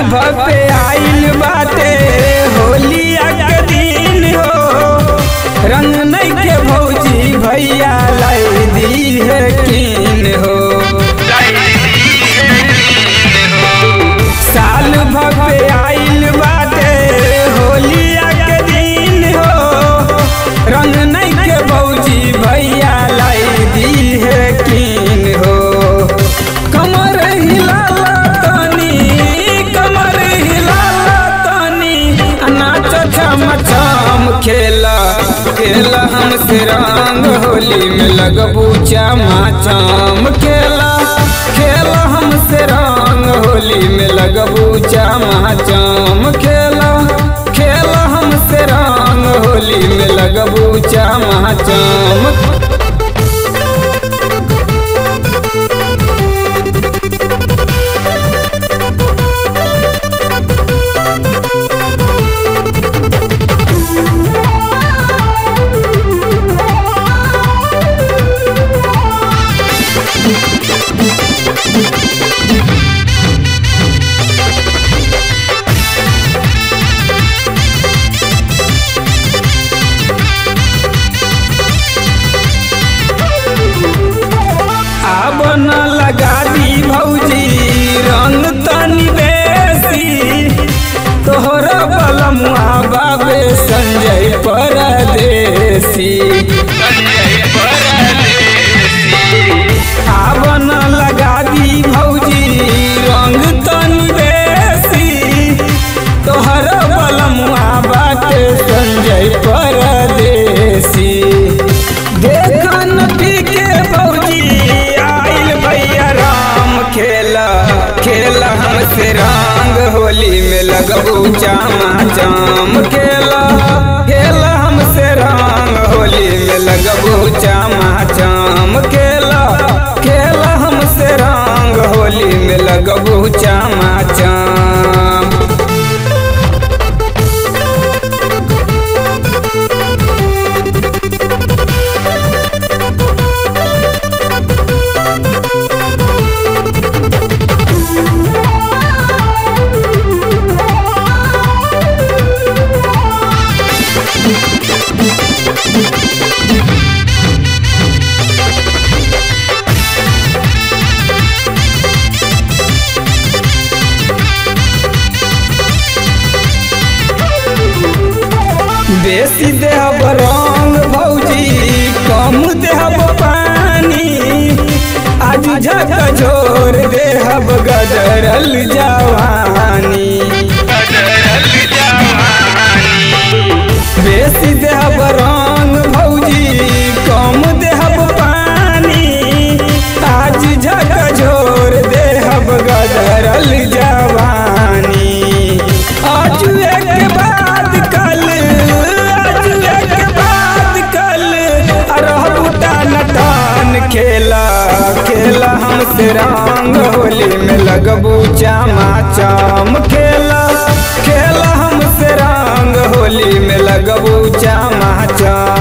भर पे आइल बाटे होलिया के दिन हो रंग नहीं के भौजी भैया लाई दी है कीन हो साल भर पे आइल बाटे होलिया के दिन हो रंग नहीं के भौजी भैया लाई दी है कीन हो कमर हिलाला तनी कमर हिलाला तनी नाच छम छम खेला खेला हमसे रंग होली में लगबू चामा चाम खेला खेला हमसे रंग होली में लगबू चामा चाम खेला खेला हमसे रंग होली में लगबू चामा चाम अब न लगा दी भौजी रंग तनी बेसी तोहरा बलमुआ बाबे संजय परदेसी अब न लगा दी भौजी रंग तनी बेसी तोहरा बलमुआ बाटे संजय परदेसी देखन के भौजी आइल भैया राम खेला खेला हमसे रंग होली में लगबू चामा चाम खेला खेला हमसे रंग होली में लगबू चामा चाम खेला खेला हमसे रंग होली में लगबू चामा चाम बेसी देहब रंग भौजी कम देहब पानी आज झक झोर देहब गदरल जवानी बेसी देहब रंग भौजी कम देहब पानी आज झक झोर देहब गदरल जवानी आज एक बाद कल आज एक बाद कल रहबू टान टान खेला खेला हमसे रंग होली में लगबू चामा चाम खेला खेला हमसे रंग होली में लगबू चामा चाम